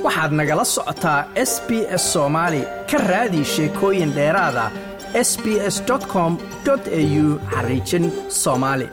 waxaad nagala socotaa s b s soomaali ka raadi sheekooyin dheeraada s b s com au xariijin soomaali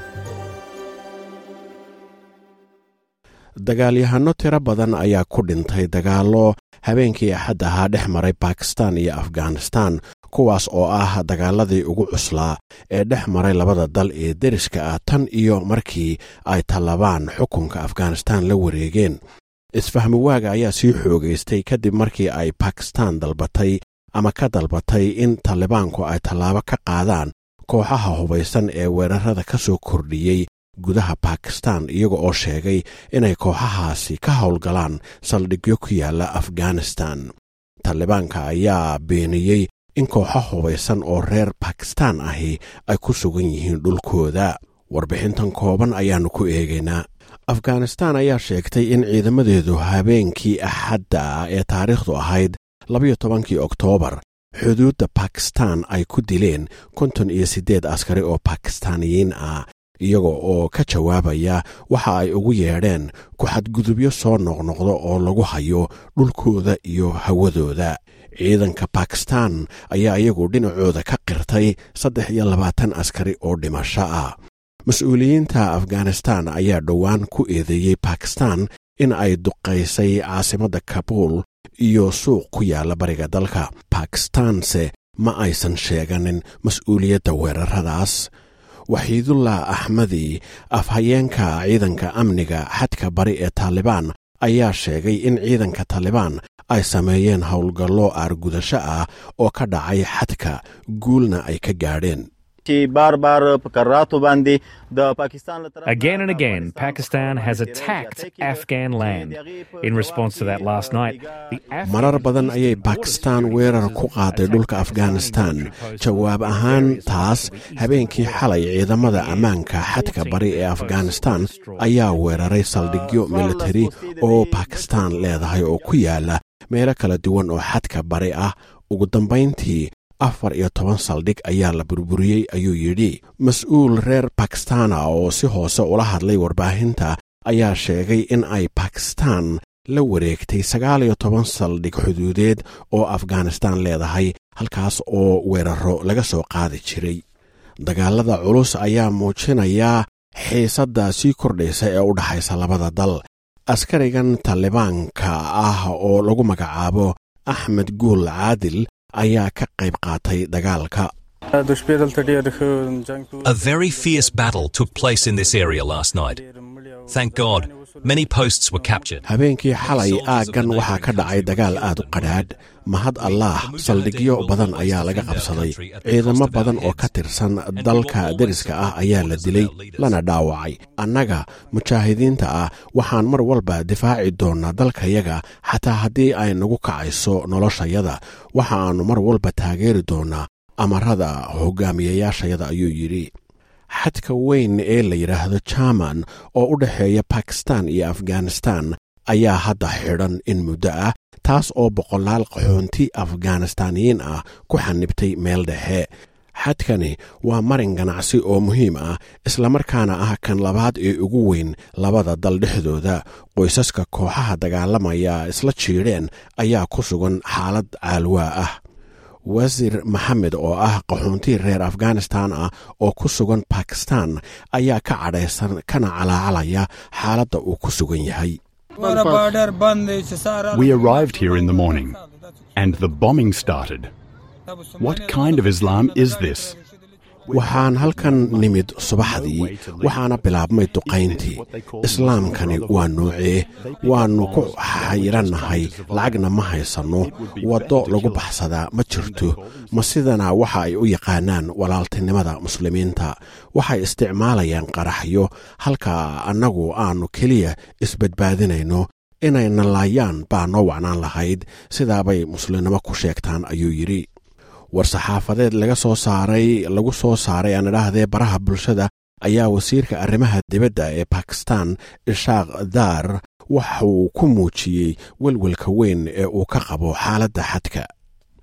dagaalyahano tiro badan ayaa ku dhintay dagaallo habeenkii axad ahaa dhex maray bakistan iyo afghanistan kuwaas oo ah dagaaladii ugu cuslaa ee dhex maray labada dal ee deriska ah tan iyo markii ay tallabaan xukunka afghanistan la wareegeen isfahmi waaga ayaa sii xoogaystay kadib markii ay bakistan dalbatay ama ka dalbatay in talibaanku ay tallaabo ka qaadaan kooxaha hubaysan ee weerarada ka soo kordhiyey gudaha bakistan iyaga oo sheegay inay kooxahaasi ka howlgalaan saldhigyo ku yaalla afghanistan talibaanka ayaa beeniyey in kooxo hubaysan oo reer bakistan ahi ay ku sugan yihiin dhulkooda warbixintan kooban ayaannu ku eegaynaa afghanistan ayaa sheegtay in ciidamadeedu habeenkii axadda ee taariikhdu ahayd labayo tobankii oktoobar xuduudda bakistan ay ku dileen konton iyo siddeed askari oo bakistaaniyiin ah iyaga oo ka jawaabaya waxa ay ugu yeedheen ku-xadgudubyo soo noqnoqda oo lagu hayo dhulkooda iyo hawadooda ciidanka bakistan ayaa iyagu dhinacooda ka qirtay saddex iyo labaatan askari oo dhimasho ah mas-uuliyiinta afghanistan ayaa dhowaan ku eedeeyey bakistan in ay duqaysay caasimadda kabuul iyo suuq ku yaalla bariga dalka bakistanse ma aysan sheeganin mas-uuliyadda weeraradaas waxiidullah axmadi afhayeenka ciidanka amniga xadka bari ee taalibaan ayaa sheegay in ciidanka taalibaan ay sameeyeen howlgallo aargudasho ah oo ka dhacay xadka guulna ay ka gaadheen Again and again, Pakistan has attacked Afghan land. In response to that last night, the marar badan ayay bakistan weerar ku qaaday dhulka afghanistan jawaab ahaan taas habeenkii xalay ciidamada ammaanka xadka bari ee afghanistan ayaa weeraray saldhigyo militari oo bakistan leedahay oo ku yaala meelo kala duwan oo xadka bari ah ugu dambayntii afar iyo toban saldhig ayaa la burburiyey ayuu yidhi mas-uul reer bakistana oo si hoose ula hadlay warbaahinta ayaa sheegay in ay bakistan la wareegtay sagaal iyo toban saldhig xuduudeed oo afghanistan leedahay halkaas oo weeraro laga soo qaadi jiray dagaalada culus ayaa muujinaya xiisadda sii kordhaysa ee u dhaxaysa labada dal askarigan talibaanka ah oo lagu magacaabo axmed guul caadil ayaa ka qayb qaatay dagaalka A very fierce battle took place in this area last night. Thank God, many posts were captured. habeenkii xalay aaggan waxaa ka dhacay dagaal aad u qadhaadh mahad allaah saldhigyo badan ayaa laga qabsaday ciidamo badan oo ka tirsan dalka deriska ah ayaa la dilay lana dhaawacay annaga mujaahidiinta ah waxaan mar walba difaaci doonnaa dalkayaga xataa haddii ay nagu kacayso noloshayada waxa aannu mar walba taageeri doonnaa amarada hogaamiyayaashayada ayuu yidhi xadka weyn ee la yidhaahdo jarman oo u dhexeeya bakistan iyo afghanistan ayaa hadda xidhan in muddo ah taas oo boqolaal qaxoonti afghanistaaniyiin ah ku xanibtay meel dhexe xadkani waa marin ganacsi oo muhiim ah islamarkaana ah kan labaad ee ugu weyn labada dal dhexdooda qoysaska kooxaha dagaalamaya isla jiidheen ayaa ku sugan xaalad caalwaa ah wasiir maxamed oo ah qaxoontii reer afghanistan ah oo ku sugan bakistan ayaa ka cadhaysan kana calaacalaya xaaladda uu ku sugan yahay We arrived here in the morning, and the bombing started. What kind of Islam is this? waxaan halkan nimid subaxdii waxaana bilaabmay duqayntii islaamkani waa noocee waannu ku xayirannahay lacagna ma haysanno waddo lagu baxsadaa ma jirto ma sidana waxa ay u yaqaanaan walaaltinimada muslimiinta waxay isticmaalayaan qaraxyo halka annagu aannu keliya isbadbaadinayno inayna laayaan baa noo wacnaan lahayd sidaabay muslimnimo ku sheegtaan ayuu yidhi war-saxaafadeed laga soo saaray lagu soo saaray aan idhaahdee baraha bulshada ayaa wasiirka arrimaha dibadda ee bakistan ishaaq daar waxauu ku muujiyey welwelka weyn ee uu ka qabo xaaladda xadka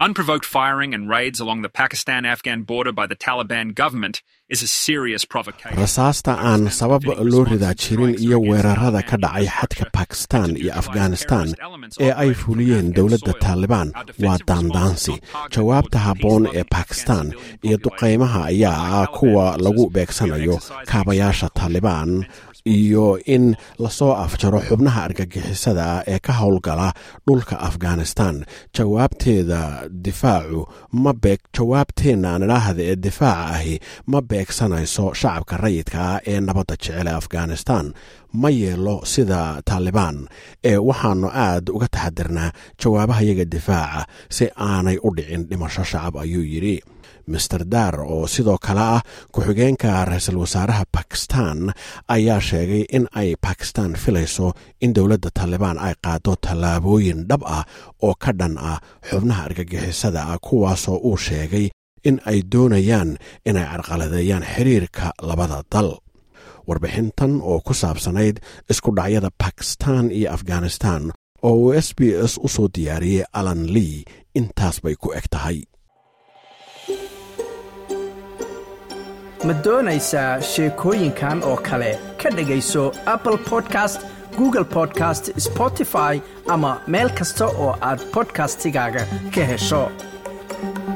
Unprovoked firing and raids along the Pakistan Afghan border by the Taliban government is a serious provocation. rasaasta aan sabab loo ridaa jirin iyo weerarada ka dhacay xadka bakistan iyo afghanistan ee ay fuliyeen dowladda taalibaan waa daandaansi jawaabta habboon ee bakistan iyo duqaymaha ayaa ah kuwa lagu beegsanayo kaabayaasha taalibaan iyo in lasoo afjaro xubnaha argagixisada ah ee ka howlgala dhulka afghanistan jawaabteeda difaacu ma beeg jawaabteenna aan idhaahda ee difaaca ahi ma beegsanayso shacabka rayidka ah ee nabadda jecel ee afghanistan ma yeelo sida taalibaan ee waxaannu aad uga taxadirnaa jawaabahayaga difaaca si aanay u dhicin dhimasho shacab ayuu yidhi master dar oo sidoo kale ah ku-xigeenka ra-iisul wasaaraha bakistan ayaa sheegay in ay bakistan filayso in dowladda taalibaan ay qaado tallaabooyin dhab ah oo ka dhan ah xubnaha argagixisada ah kuwaasoo uu sheegay in ay doonayaan inay carqaladeeyaan xiriirka labada dal warbixintan oo ku saabsanayd isku dhacyada bakistan iyo afghanistan oo uu s b s u soo diyaariyey alan lee intaas bay ku eg tahay ma doonaysaa sheekooyinkan oo kale ka dhegayso apple podcast google podcast spotify ama meel kasta oo aad bodkastigaaga ka hesho